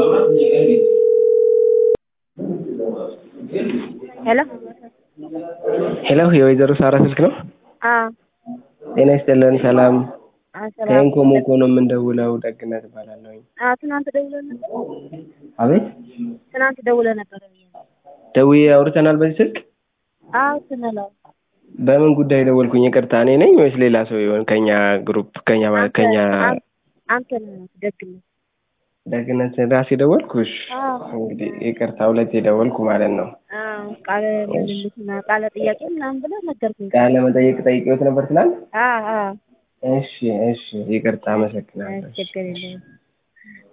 ሄሎ ሄሎ የወይዘሮ ሳራ ስልክ ነው? አዎ ጤና ይስጥልን ሰላም አዎ ሰላም ከኢንኮሞኮ ነው የምንደውለው ደግነት እባላለሁኝ አዎ ትናንት ደውለህ ነበር አቤት ትናንት ደውለህ ነበር ደውዬ አውርተናል በዚህ ስልክ አዎ ስንለው በምን ጉዳይ ደወልኩኝ ይቅርታ እኔ ነኝ ወይስ ሌላ ሰው ይሆን ከኛ ግሩፕ ከኛ ከኛ አንተ ነህ ደግነት ደግነት ራሴ ደወልኩ እሺ አዎ እንግዲህ ይቅርታ ሁለቴ ደወልኩ ማለት ነው አዎ ቃለ ምልልስና ቃለ ጥያቄ ምናምን ብለህ ነገርኩኝ ቃለ መጠየቅ ጠይቄዎት ነበር ትናንት አዎ አዎ እሺ እሺ ይቅርታ አመሰግናለሁ ችግር የለውም